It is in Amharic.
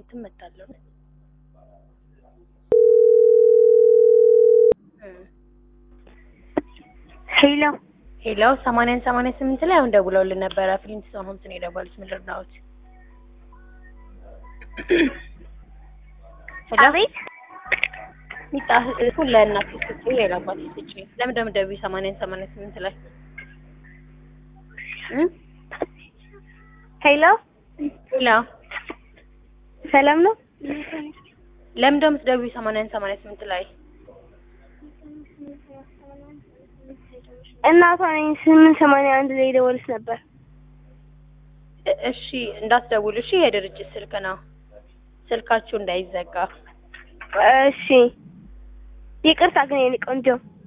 ትመታለሁ። ሄሎ ሄሎ ሰማንያን ሰማንያ ስምንት ላይ አሁን ደውለውልን ነበረ። ፍሊንትስቶን ሆምስ ነው የደወሉት። ምንድን ነው አሉት? ሄሎ አቤት ሚጣ እሱን ለእናት ስጭ፣ ለአባት ስጭ። ለምን ደምደቢ ሰማንያን ሰማንያ ስምንት ላይ እ ሄሎ ሄሎ ሰላም ነው ለምን ደምትደውይ ሰማንያን ሰማንያ ስምንት ላይ እናቷ ነኝ ስምንት ሰማንያ አንድ ላይ ደወልስ ነበር እ- እሺ እንዳትደውሉ እሺ። የድርጅት ስልክ ነው፣ ስልካችሁ እንዳይዘጋ። እሺ ይቅርታ ግን የኔ ቆንጆ